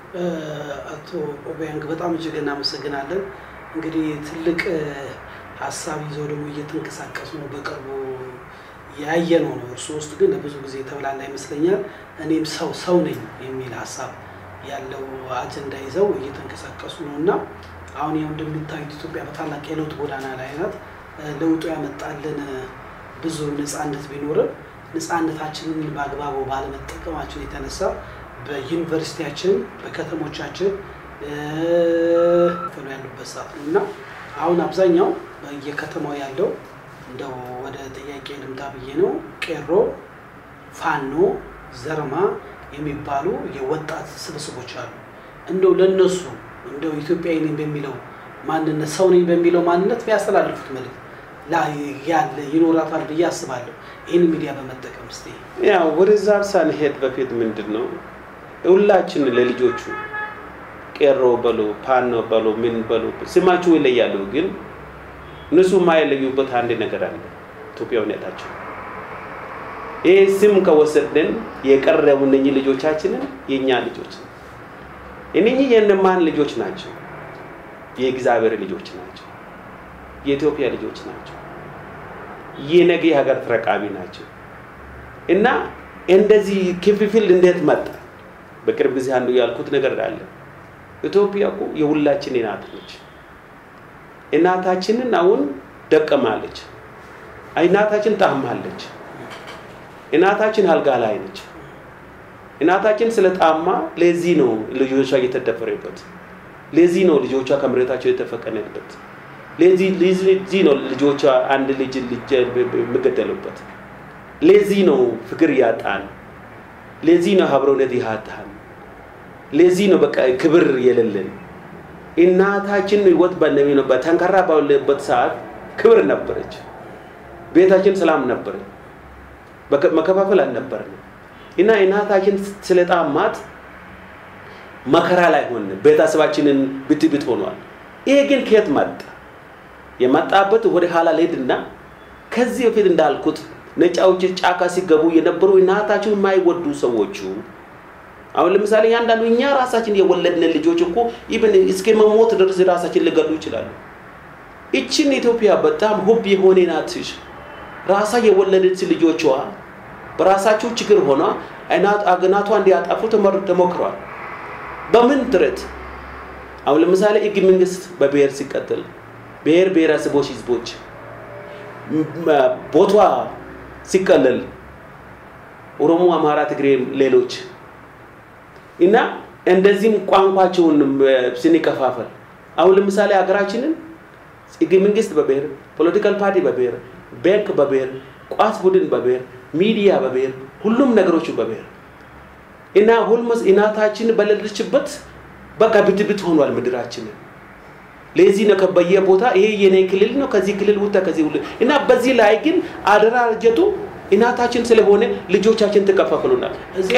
አቶ ኦቢያንግ በጣም እጅግ እናመሰግናለን። እንግዲህ ትልቅ ሀሳብ ይዘው ደግሞ እየተንቀሳቀሱ ነው። በቅርቡ ያየ ነው ነው እርሱ ውስጥ ግን ለብዙ ጊዜ የተብላላ ይመስለኛል። እኔም ሰው ሰው ነኝ የሚል ሀሳብ ያለው አጀንዳ ይዘው እየተንቀሳቀሱ ነው እና አሁን ያው እንደሚታዩት ኢትዮጵያ በታላቅ የለውጥ ጎዳና ላይ ናት። ለውጡ ያመጣልን ብዙ ነፃነት ቢኖርም ነፃነታችንን በአግባቡ ባለመጠቀማችን የተነሳ በዩኒቨርሲቲያችን በከተሞቻችን ፈሉ ያሉበት ሰዓት ነው እና አሁን አብዛኛው በየከተማው ያለው እንደው ወደ ጥያቄ ልምጣ ብዬ ነው። ቄሮ፣ ፋኖ፣ ዘርማ የሚባሉ የወጣት ስብስቦች አሉ። እንደው ለነሱ እንደው ኢትዮጵያዊ ነኝ በሚለው ማንነት ሰው ነኝ በሚለው ማንነት ቢያስተላልፉት መልዕክት ያለ ይኖራታል ብዬ አስባለሁ። ይህን ሚዲያ በመጠቀም ስ ያው ወደዛ ሳንሄድ በፊት ምንድን ነው ሁላችን ለልጆቹ ቄሮ በሉ ፓኖ በሉ ምን በሉ ስማችሁ ይለያሉ፣ ግን እነሱ የማይለዩበት አንድ ነገር አለ፣ ኢትዮጵያዊነታቸው። ይህ ስም ከወሰድን የቀረቡ እነኚህ ልጆቻችንን የእኛ ልጆች እነኚህ የእነማን ልጆች ናቸው? የእግዚአብሔር ልጆች ናቸው። የኢትዮጵያ ልጆች ናቸው። የነገ ሀገር ተረቃቢ ናቸው። እና እንደዚህ ክፍፍል እንዴት መጣ? በቅርብ ጊዜ አንዱ ያልኩት ነገር አለ። ኢትዮጵያ እኮ የሁላችን እናት ነች። እናታችንን አሁን ደቀማለች። እናታችን ታማለች። እናታችን አልጋ ላይ ነች። እናታችን ስለጣማ ለዚህ ነው ልጆቿ እየተደፈረበት። ለዚህ ነው ልጆቿ ከመሬታቸው የተፈቀነበት። ለዚህ ነው ልጆቿ አንድ ልጅ ልጅ የሚገደሉበት። ለዚህ ነው ፍቅር ያጣን። ለዚህ ነው አብሮነት ያጣን። ለዚህ ነው በቃ ክብር የሌለን። እናታችን ህይወት በነቢ ነው በተንከራ ባለበት ሰዓት ክብር ነበረች። ቤታችን ሰላም ነበረ። መከፋፈል አልነበረም። እና እናታችን ስለጣማት መከራ ላይ ሆን ቤተሰባችንን ብትብት ሆኗል። ይሄ ግን ከየት መጣ? የመጣበት ወደ ኋላ ልሄድና ከዚህ በፊት እንዳልኩት ነጫዎች ጫካ ሲገቡ የነበሩ እናታቸው የማይወዱ ሰዎቹ አሁን ለምሳሌ ያንዳንዱ እኛ ራሳችን የወለድን ልጆች እኮ ኢብን እስከ መሞት ድረስ ራሳችን ሊገሉ ይችላሉ። ይችን ኢትዮጵያ በጣም ውብ የሆነ ናትሽ ራሳ የወለደች ልጆቿ በራሳቸው ችግር ሆኗ እናቷ እንዲያጠፉ ተሞክሯል። በምን ጥረት? አሁን ለምሳሌ ህገ መንግስት በብሔር ሲቀጥል ብሔር ብሔረሰቦች ህዝቦች ቦቷ ሲቀለል ኦሮሞ፣ አማራ፣ ትግሬ፣ ሌሎች እና እንደዚህም ቋንቋቸውን ስንከፋፈል አሁን ለምሳሌ ሀገራችንን ህገ መንግስት በብሔር ፖለቲካል ፓርቲ በብሔር ባንክ በብሔር ቋስ ቡድን በብሔር ሚዲያ በብሔር ሁሉም ነገሮቹ በብሔር እና ሁልመስ እናታችን በሌለችበት በቃ ብትብት ሆኗል ምድራችንን። ለዚህ ነው በየቦታ ይሄ የኔ ክልል ነው ከዚህ ክልል ውጣ ከዚህ ሁሉ እና በዚህ ላይ ግን አደራጀቱ እናታችን ስለሆነ ልጆቻችን ተከፋፍሉናል።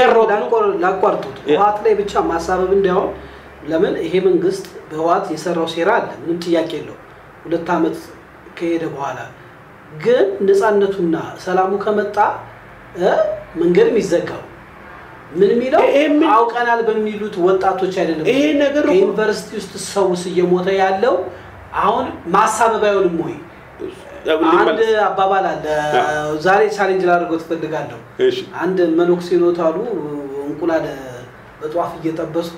ላቋርጡት ህወሓት ላይ ብቻ ማሳበብ እንዲያውም ለምን ይሄ መንግስት በህወሓት የሰራው ሴራ አለ፣ ምንም ጥያቄ የለው። ሁለት ዓመት ከሄደ በኋላ ግን ነፃነቱና ሰላሙ ከመጣ መንገድ የሚዘጋው ምን የሚለው አውቀናል በሚሉት ወጣቶች አይደለም። ይሄ ነገር ከዩኒቨርሲቲ ውስጥ ሰውስ እየሞተ ያለው አሁን ማሳበብ አይሆንም ወይ? አንድ አባባል አለ። ዛሬ ቻሌንጅ ላደርገው ትፈልጋለሁ። አንድ መነኩሴ ኖት አሉ እንቁላል በጧፍ እየጠበሱ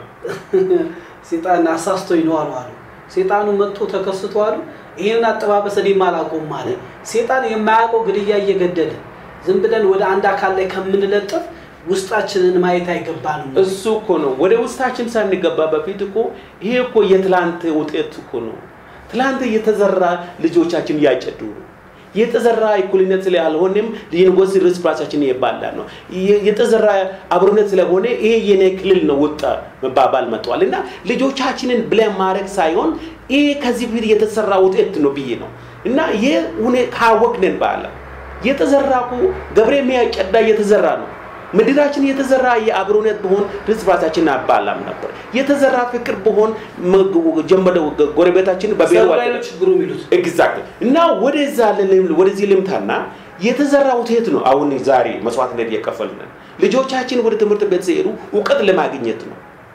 ሴጣን አሳስቶኝ ነው አሉ አሉ። ሴጣኑ መጥቶ ተከስቶ አሉ ይህንን አጠባበስ እኔም አላውቀውም አለ። ሴጣን የማያውቀው ግድያ እየገደለ ዝም ብለን ወደ አንድ አካል ላይ ከምንለጥፍ ውስጣችንን ማየት አይገባንም። እሱ እኮ ነው ወደ ውስጣችን ሳንገባ በፊት እኮ ይሄ እኮ የትላንት ውጤት እኮ ነው። ትላንት የተዘራ ልጆቻችን እያጨዱ ነው። የተዘራ እኩልነት ስላልሆነም ዩኒቨርሲቲ ርስ በራሳችን የባላ ነው። የተዘራ አብሮነት ስለሆነ ይሄ የኔ ክልል ነው ውጣ መባባል መጥቷል። እና ልጆቻችንን ብለን ማድረግ ሳይሆን ይሄ ከዚህ በፊት የተሰራ ውጤት ነው ብዬ ነው እና ይህ ሁኔ ካወቅንን በኋላ የተዘራ እኮ ገብሬ የሚያጨዳ እየተዘራ ነው። ምድራችን የተዘራ የአብሮነት በሆን ርስ በራሳችን አባላም ነበር። የተዘራ ፍቅር በሆን ጀመደ ጎረቤታችን በብሔሩ ችግሩ የሚሉት ኤግዛክት እና ወደዛ ወደዚህ ልምታና የተዘራ ውጤት ነው። አሁን ዛሬ መስዋዕትነት እየከፈልን ልጆቻችን ወደ ትምህርት ቤት ሲሄዱ እውቀት ለማግኘት ነው።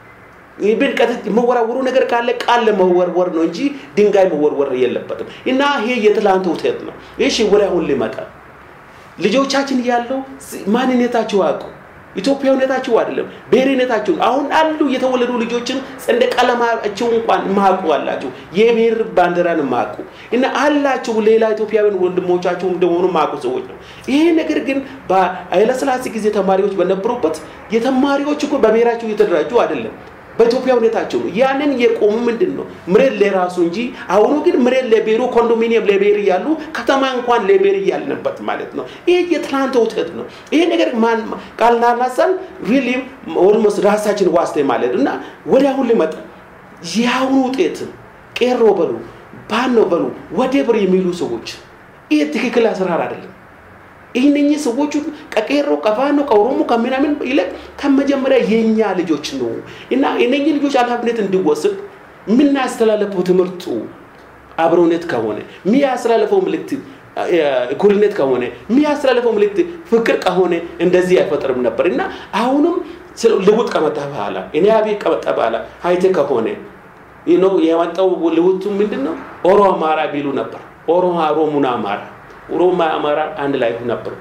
ብን መወራወሩ ነገር ካለ ቃል ለመወርወር ነው እንጂ ድንጋይ መወርወር የለበትም። እና ይሄ የትላንት ውጤት ነው። እሺ ወደ አሁን ሊመጣ ልጆቻችን ያለው ማንነታቸው አውቁ ኢትዮጵያዊነታቸው አይደለም ብሔርነታቸው አሁን አሉ የተወለዱ ልጆችን ሰንደቅ ዓላማቸው እንኳን ማቁ አላቸው የብሔር ባንዲራን ማቁ እና አላቸው ሌላ ኢትዮጵያውያን ወንድሞቻቸው እንደሆኑ ማቁ ሰዎች ነው ይሄ ነገር ግን በኃይለሥላሴ ጊዜ ተማሪዎች በነበሩበት የተማሪዎች እኮ በብሔራቸው እየተደራጁ አይደለም በኢትዮጵያዊነታቸው ነው ያንን የቆሙ ምንድን ነው መሬት ለራሱ እንጂ አሁኑ ግን መሬት ለብሔሩ ኮንዶሚኒየም ለብሔር እያሉ ከተማ እንኳን ለብሔር እያልንበት ማለት ነው ይሄ የትናንት ውጤት ነው ይሄ ነገር ማን ቃልናናሳን ሪሊ ኦልሞስት ራሳችን ዋስተ ማለት እና ወደ አሁን ሊመጣ የአሁኑ ውጤት ቄሮ በሉ ባኖ በሉ ወደብር የሚሉ ሰዎች ይህ ትክክል አሰራር አይደለም ይህንኝ ሰዎቹ ከቄሮ ከፋኖ ከኦሮሞ ከምናምን ይልቅ ከመጀመሪያ የኛ ልጆች ነው እና እነኚህ ልጆች ኃላፊነት እንዲወስድ የምናስተላለፈው ትምህርቱ አብሮነት ከሆነ የሚያስተላለፈው ምልክት እኩልነት ከሆነ የሚያስተላለፈው ምልክት ፍቅር ከሆነ እንደዚህ አይፈጠርም ነበር እና አሁንም ልውጥ ከመጣ በኋላ እኔ አቤት ከመጣ በኋላ አይተ ከሆነ የመጣው ልውጡ ምንድን ነው ኦሮ አማራ ቢሉ ነበር ኦሮ ኦሮሙና አማራ ኦሮሞ አማራ አንድ ላይ ነበሩ።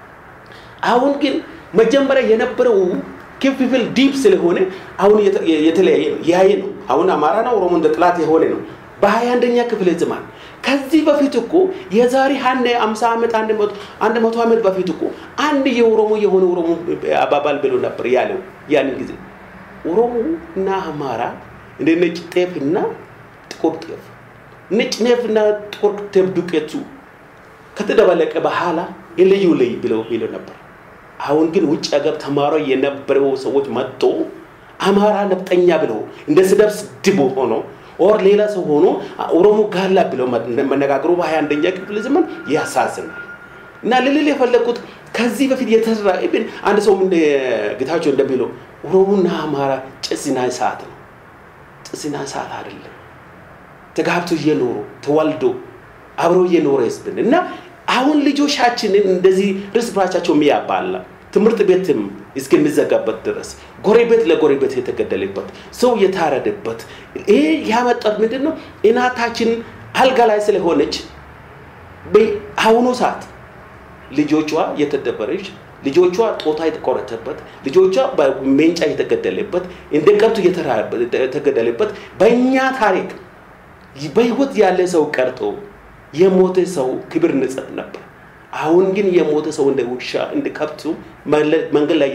አሁን ግን መጀመሪያ የነበረው ክፍፍል ዲፕ ስለሆነ አሁን የተለያየ ነው ያየ ነው። አሁን አማራና ኦሮሞ እንደ ጥላት የሆነ ነው በሀያ አንደኛ ክፍለ ዘመን። ከዚህ በፊት እኮ የዛሬ ሀነ አምሳ ዓመት አንድ መቶ ዓመት በፊት እኮ አንድ የኦሮሞ የሆነ ኦሮሞ አባባል ብሎ ነበር ያለው ያንን ጊዜ ኦሮሞ እና አማራ እንደ ነጭ ጤፍ እና ጥቁር ጤፍ ነጭ ጤፍ እና ጥቁር ጤፍ ዱቄቱ ከተደበለቀ በኋላ የልዩ ልይ ብለው ብለው ነበር። አሁን ግን ውጭ ሀገር ተማሮ የነበረው ሰዎች መጥቶ አማራ ነፍጠኛ ብለው እንደ ስደብ ስድብ ሆኖ ኦር ሌላ ሰው ሆኖ ኦሮሞ ጋላ ብለው መነጋገሩ በሀያ አንደኛ ክፍለ ዘመን ያሳዝናል። እና ልልል የፈለግኩት ከዚህ በፊት የተሰራ ብን አንድ ሰው ጌታቸው እንደሚለው ኦሮሞና አማራ ጭስና እሳት ነው። ጭስና እሳት አይደለም። ተጋብቶ እየኖሩ ተዋልዶ አብሮ እየኖረ ህዝብን እና አሁን ልጆቻችንን እንደዚህ እርስ በርሳቸው የሚያባላ ትምህርት ቤትም እስከሚዘጋበት ድረስ ጎረቤት ለጎረቤት የተገደለበት ሰው የታረደበት ይሄ ያመጣት ምንድን ነው? እናታችን አልጋ ላይ ስለሆነች በአሁኑ ሰዓት ልጆቿ የተደበረች ልጆቿ ጦታ የተቆረጠበት ልጆቿ በሜንጫ የተገደለበት እንደ ከብት የተገደለበት በእኛ ታሪክ በህይወት ያለ ሰው ቀርቶ የሞተ ሰው ክብር ንጽፍ ነበር። አሁን ግን የሞተ ሰው እንደ ውሻ እንደ ከብቱ መንገድ ላይ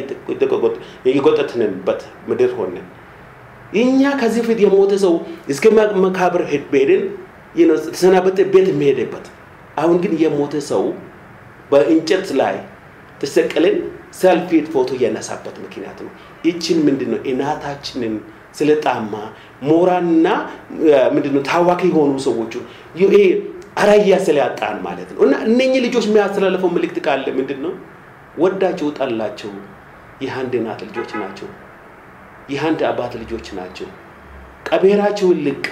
የጎጠትንበት ምድር ሆነ። እኛ ከዚህ በፊት የሞተ ሰው እስከ መቃብር ሄድን ተሰናበተ ቤት የሚሄድበት አሁን ግን የሞተ ሰው በእንጨት ላይ ተሰቀለን ሰልፊ ፎቶ እያነሳበት ምክንያት ነው። ይችን ምንድን ነው እናታችንን ስለጣማ ሞራንና ምንድነው ታዋቂ የሆኑ ሰዎቹ ይሄ አራያ ስለያጣን ማለት ነው። እና እነኚህ ልጆች የሚያስተላልፈው ምልክት ካለ ምንድን ነው? ወዳቸው ጠላቸው የአንድ እናት ልጆች ናቸው። የአንድ አባት ልጆች ናቸው። ቀቤራቸው ልቅ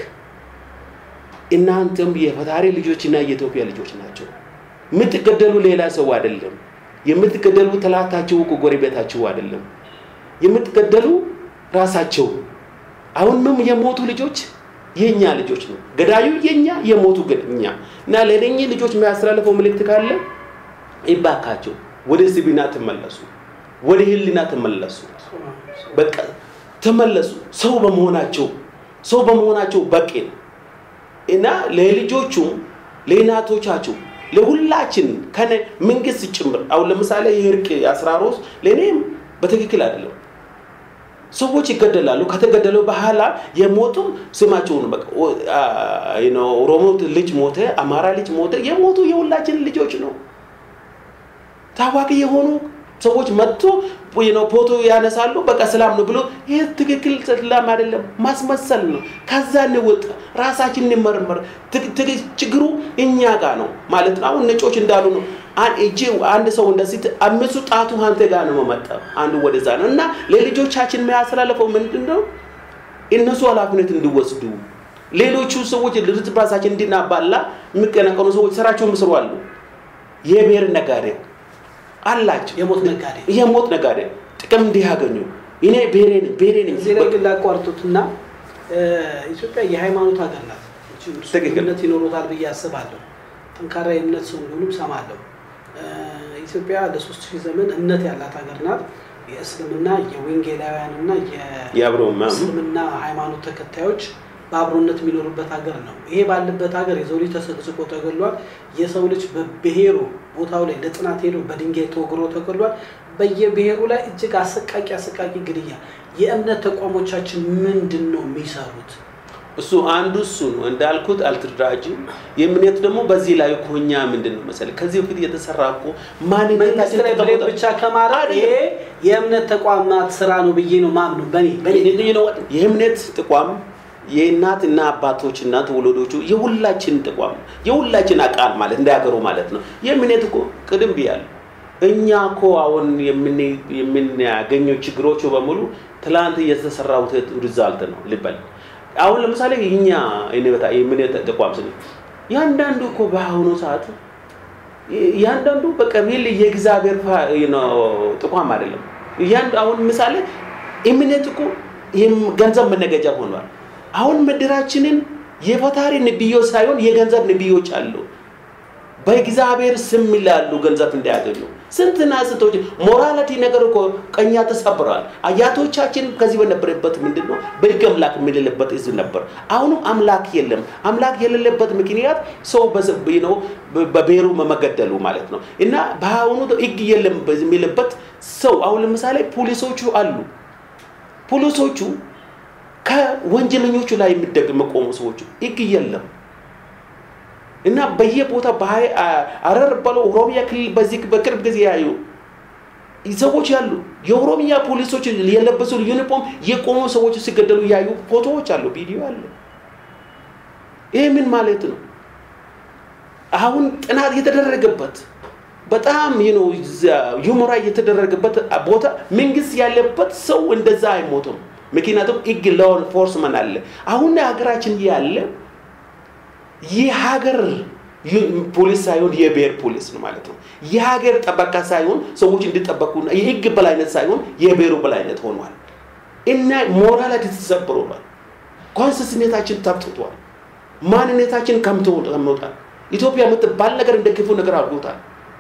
እናንተም የፈጣሪ ልጆችና የኢትዮጵያ ልጆች ናቸው። የምትገደሉ ሌላ ሰው አይደለም። የምትገደሉ ጠላታቸው እኮ ጎረቤታቸው አይደለም። የምትገደሉ ራሳቸው አሁን ምን የሞቱ ልጆች የኛ ልጆች ነው። ገዳዩ የኛ የሞቱ ግን እኛ እና ለነኚህ ልጆች የሚያስተላልፈው ምልክት ካለ ይባካቸው ወደ ስቢና ተመለሱ፣ ወደ ህሊና ተመለሱ። በቃ ተመለሱ። ሰው በመሆናቸው ሰው በመሆናቸው በቂ ነው እና ለልጆቹም ለእናቶቻቸው ለሁላችን ከነ መንግስት ጭምር አሁን ለምሳሌ የእርቅ አስራሮስ ለእኔም በትክክል አይደለም። ሰዎች ይገደላሉ። ከተገደሉ በኋላ የሞቱም ስማቸውን ኦሮሞ ልጅ ሞተ፣ አማራ ልጅ ሞተ። የሞቱ የሁላችን ልጆች ነው። ታዋቂ የሆኑ ሰዎች መጥቶ ፎቶ ያነሳሉ። በቃ ሰላም ነው ብሎ ይህ ትክክል ሰላም አይደለም፣ ማስመሰል ነው። ከዛ እንውጥ፣ ራሳችን እንመርመር። ችግሩ እኛ ጋር ነው ማለት ነው። አሁን ነጮች እንዳሉ ነው እጅ አንድ ሰው እንደዚህ አምስቱ ጣቱ አንተ ጋር ነው መመጣ አንዱ ወደዛ ነው እና ለልጆቻችን የሚያስተላልፈው ምንድን ነው? እነሱ ኃላፊነት እንዲወስዱ ሌሎቹ ሰዎች እርስ በርሳችን እንድናባላ የሚቀነቀኑ ሰዎች ስራቸውን ምስሩ አሉ። የብሔር ነጋዴ አላቸው። የሞት ነጋዴ የሞት ነጋዴ ጥቅም እንዲያገኙ እኔ ብሔሬ ነኝ ብሔሬ ነኝ እዚህ ላይ ግን ላቋርጡትና ኢትዮጵያ የሃይማኖት ሀገር ናት። ትክክል። እምነት ይኖሩታል ብዬ አስባለሁ። ጠንካራ የእምነት ሰው እንደሆኑም ሰማለሁ። ኢትዮጵያ ለሶስት ሺህ ዘመን እምነት ያላት ሀገር ናት። የእስልምና የወንጌላውያንና የአብሮ ማ- የእስልምና ሃይማኖት ተከታዮች በአብሮነት የሚኖሩበት ሀገር ነው። ይሄ ባለበት ሀገር የሰው ልጅ ተሰቅስቆ ተገሏል። የሰው ልጅ በብሔሩ ቦታው ላይ ለጥናት ሄዶ በድንጋይ ተወግሮ ተገሏል። በየብሔሩ ላይ እጅግ አሰቃቂ አሰቃቂ ግድያ። የእምነት ተቋሞቻችን ምንድን ነው የሚሰሩት? እሱ አንዱ እሱ ነው እንዳልኩት አልተደራጅም። የእምነት ደግሞ በዚህ ላይ እኮ እኛ ምንድን ነው መሰለህ ከዚህ በፊት የተሰራ እኮ መንግስት ማንነታችን ላይ ብሌም ተቀምጧል። ብቻ ከማድረግ ይሄ የእምነት ተቋማት ስራ ነው ብዬ ነው ማምነው። በኔ በኔ የእምነት ተቋም የእናት እና አባቶች እና ተወለዶቹ የሁላችን ተቋም ነው። የሁላችን አቃል ማለት እንዳያገሩ ማለት ነው። የእምነት እኮ ቅድም ብያለሁ። እኛ እኮ አሁን የምን- የምናገኘው ችግሮቹ በሙሉ ትላንት የተሰራው ሪዛልት ነው ልበል። አሁን ለምሳሌ እኛ እኔ- የእምነት ተቋም ስለ ያንዳንዱ እኮ በአሁኑ ሰዓት ያንዳንዱ በቃ ሪል የእግዚአብሔር ፋ- ነው ተቋም አይደለም። እያንዱ አሁን ምሳሌ እምነት እኮ ይህም ገንዘብ መነገጃ ሆኗል። አሁን ምድራችንን የፈጣሪ ነቢዮች ሳይሆን የገንዘብ ነቢዮች አሉ። በእግዚአብሔር ስም ይላሉ ገንዘብ እንዳያገኙ ስንትና ስንቶች ሞራሊቲ ነገር እኮ ቀኛ ተሰብረዋል። አያቶቻችን ከዚህ በነበረበት ምንድን ነው በሕግ አምላክ የምንልበት ህዝብ ነበር። አሁንም አምላክ የለም። አምላክ የሌለበት ምክንያት ሰው በስ- ነው በብሔሩ መገደሉ ማለት ነው። እና በአሁኑ ሕግ የለም የሚልበት ሰው አሁን ለምሳሌ ፖሊሶቹ አሉ። ፖሊሶቹ ከወንጀለኞቹ ላይ የሚደግ መቆሙ ሰዎቹ ሕግ የለም እና በየቦታ በሀይ አረር ባለው ኦሮሚያ ክልል በዚህ በቅርብ ጊዜ ያዩ ሰዎች ያሉ የኦሮሚያ ፖሊሶች የለበሱ ዩኒፎርም የቆሙ ሰዎች ሲገደሉ ያዩ ፎቶዎች አሉ፣ ቪዲዮ አለ። ይህ ምን ማለት ነው? አሁን ጥናት የተደረገበት በጣም ዩሞራ የተደረገበት ቦታ መንግስት ያለበት ሰው እንደዛ አይሞትም። ምክንያቱም ህግ ሎው ኢንፎርስመንት አለ። አሁን ሀገራችን ያለ የሀገር ፖሊስ ሳይሆን የብሔር ፖሊስ ነው ማለት ነው። የሀገር ጠበቃ ሳይሆን ሰዎች እንዲጠበቁና የህግ በላይነት ሳይሆን የብሔሩ በላይነት ሆኗል እና ሞራላቲ ተሰብሮሏል። ኮንሲስተንታችን ተብትቷል። ማንነታችን ከምቶታል። ኢትዮጵያ የምትባል ነገር እንደ ክፉ ነገር አድርጎታል።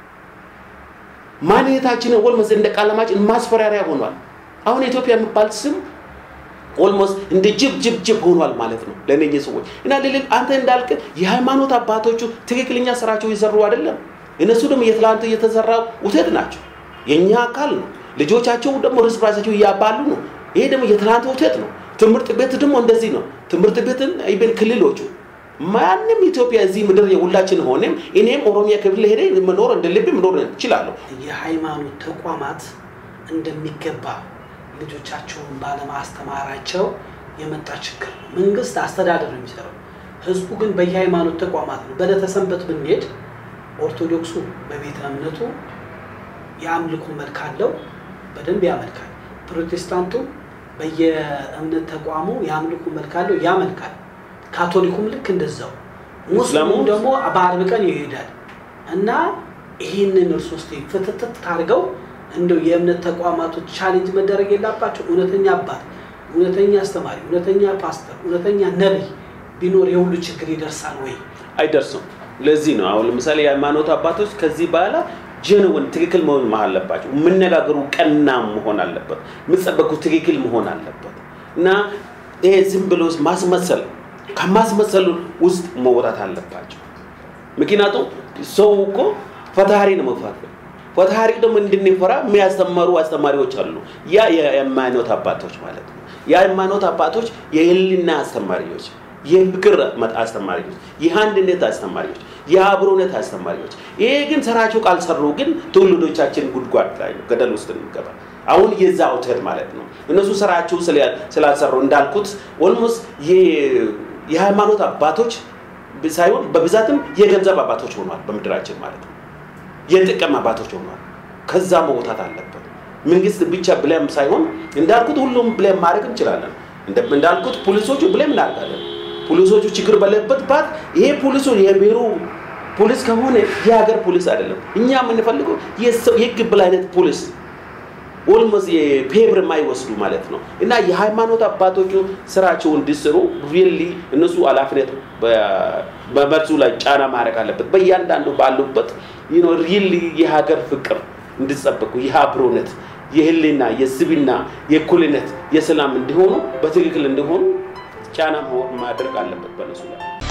ማንነታችንን ወልመስ እንደ ቃለማችን ማስፈራሪያ ሆኗል። አሁን ኢትዮጵያ የሚባል ስም ኦልሞስት እንደ ጅብ ጅብ ጅብ ሆኗል ማለት ነው ለእነኚህ ሰዎች እና ልልል አንተ እንዳልክ የሃይማኖት አባቶቹ ትክክለኛ ስራቸው እየሰሩ አይደለም። እነሱ ደግሞ የትላንት እየተሰራ ውጤት ናቸው፣ የእኛ አካል ነው። ልጆቻቸው ደግሞ እርስ በራሳቸው እያባሉ ነው። ይሄ ደግሞ የትላንት ውጤት ነው። ትምህርት ቤት ደግሞ እንደዚህ ነው። ትምህርት ቤትን ኢቨን ክልሎቹ ማንም ኢትዮጵያ እዚህ ምድር የሁላችን ሆነም እኔም ኦሮሚያ ክፍል ሄደ መኖር እንደ ልብ መኖር እችላለሁ። የሃይማኖት ተቋማት እንደሚገባ ልጆቻቸውን ባለማስተማራቸው የመጣ ችግር ነው። መንግስት አስተዳደር ነው የሚሰራው፣ ህዝቡ ግን በየሃይማኖት ተቋማት ነው። በዕለተ ሰንበት ብንሄድ ኦርቶዶክሱ በቤተ እምነቱ የአምልኮ መልክ አለው፣ በደንብ ያመልካል። ፕሮቴስታንቱ በየእምነት ተቋሙ የአምልኮ መልክ አለው፣ ያመልካል። ካቶሊኩም ልክ እንደዛው፣ ሙስሊሙም ደግሞ በአርብ ቀን ይሄዳል እና ይህንን እርስ ውስጥ ፍትትት አድርገው እንደው የእምነት ተቋማቶች ቻሌንጅ መደረግ የላባቸው። እውነተኛ አባት፣ እውነተኛ አስተማሪ፣ እውነተኛ ፓስተር፣ እውነተኛ ነቢይ ቢኖር የሁሉ ችግር ይደርሳል ወይ? አይደርሱም። ለዚህ ነው አሁን ለምሳሌ የሃይማኖት አባቶች ከዚህ በኋላ ጀንወን ትክክል መሆን አለባቸው። የምነጋገሩ ቀና መሆን አለበት። የምጸበቁ ትክክል መሆን አለበት እና ይሄ ዝም ብሎ ማስመሰል ከማስመሰሉ ውስጥ መውጣት አለባቸው። ምክንያቱም ሰው እኮ ፈጣሪ ነው መፍራት ፈጣሪ ደግሞ እንድንፈራ የሚያስተምሩ አስተማሪዎች አሉ። ያ የሃይማኖት አባቶች ማለት ነው። የሃይማኖት አባቶች የህልና አስተማሪዎች፣ የፍቅር አስተማሪዎች፣ የአንድነት አስተማሪዎች፣ የአብሮነት አስተማሪዎች። ይሄ ግን ስራቸው ካልሰሩ ግን ትውልዶቻችን ጉድጓድ ላይ ነው፣ ገደል ውስጥ እንገባ። አሁን የዛ ውተት ማለት ነው። እነሱ ስራቸው ስላልሰሩ እንዳልኩት ኦልሞስት የሃይማኖት አባቶች ሳይሆን በብዛትም የገንዘብ አባቶች ሆኗል በምድራችን ማለት ነው። የጥቅም አባቶች ሆኗል። ከዛ መውጣት አለበት። መንግስት ብቻ ብለም ሳይሆን እንዳልኩት ሁሉም ብለም ማድረግ እንችላለን። እንዳልኩት ፖሊሶቹ ብለም እናደርጋለን። ፖሊሶቹ ችግር ባለበት ባት ይሄ ፖሊሱ የብሔሩ ፖሊስ ከሆነ የሀገር ፖሊስ አይደለም። እኛ የምንፈልገው የህግ በላይነት ፖሊስ ኦልሞስት የፔብር የማይወስዱ ማለት ነው እና የሃይማኖት አባቶቹ ስራቸው እንዲሰሩ ሪሊ እነሱ ኃላፊነት በመልሱ ላይ ጫና ማድረግ አለበት። በእያንዳንዱ ባሉበት ሪሊ የሀገር ፍቅር እንዲጸበቁ ይህ አብሮነት፣ የህልና፣ የስብና፣ የእኩልነት፣ የሰላም እንዲሆኑ በትክክል እንዲሆኑ ጫና ማድረግ አለበት በነሱ ላይ